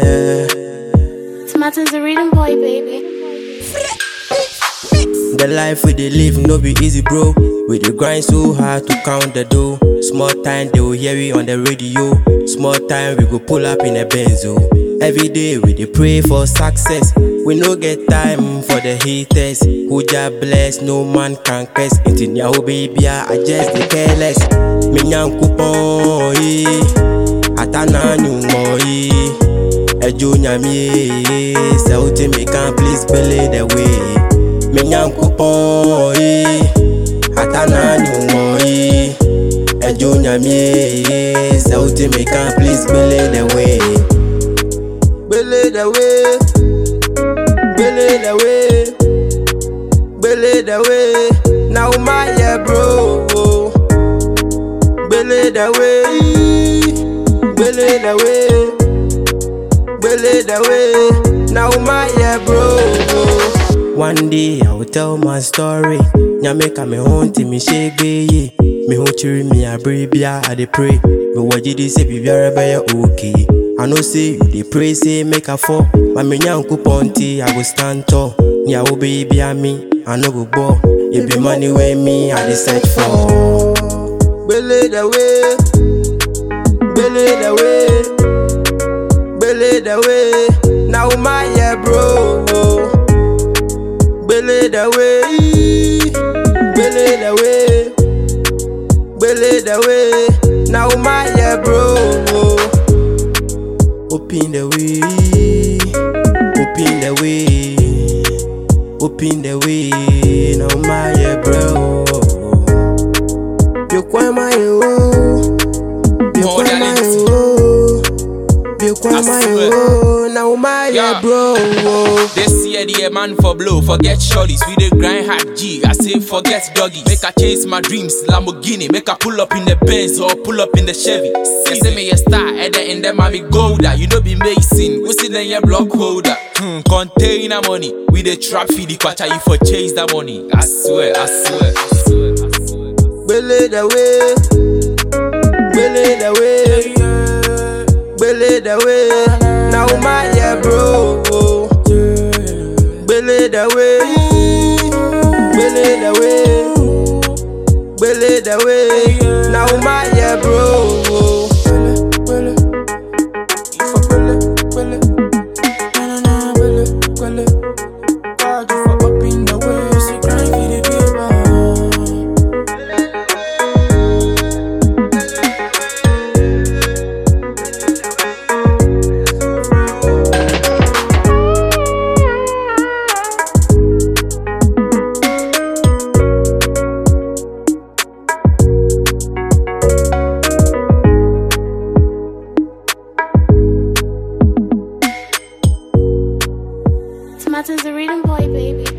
yeah. Tomatin's a reading boy, baby. The life we dey live no be easy, bro. We dey grind so hard to count the dough. Small time they will hear we on the radio. Small time we go pull up in a benzo. Every day we dey pray for success. We no get time for the haters. Who just bless, no man can curse. Inti nyawo baby, I just dey careless. Me nyankopon, eh. Atana nyumo, eh. Ejo nyamie, sɛ wote me can please bele the way. Me nyankopɔn eh, atana nyumo eh. Ejo nyamie, sɛ wote me can please bele the way. Bele the way, bele the way, bele the way. Now my yeah bro, bele the way, bele the way. Belly the way, now my yeah bro. One day I will tell my story. Nyame me home to me shake ye. Me home chiri me a bribia I dey pray. Me waji di say bibiara be okay. I know say you dey pray say make a fall. But me nyanku ponti I go stand tall. Ni a wo baby a me I no go ball. It be money wey me I dey search for. Belly the way, belly the way. Belly the way, now my yeah bro. Belly the way, belly the way, belly the way, now my yeah bro. Open the way, open the way, open the way, now my yeah bro. You quite my oh, you More quite than my it. oh. You quite I my swear. oh, now my yeah Yeah. bro. This year the man for blow, forget shorties, we dey grind hard G. I say forget doggies. Make I chase my dreams, Lamborghini. Make I pull up in the Benz or pull up in the Chevy. Say say me a star, and then in them I be golder. You know be mason, we see then your block holder. Hmm, container money, we dey trap feed the kwacha you for chase that money. I swear, I swear, I swear, I swear. Belly the way, belly the way, belly the way. Now my yeah bro. Belly the way, belly the way, belly the way. Now my yeah bro. Tomatin's a reading boy, baby.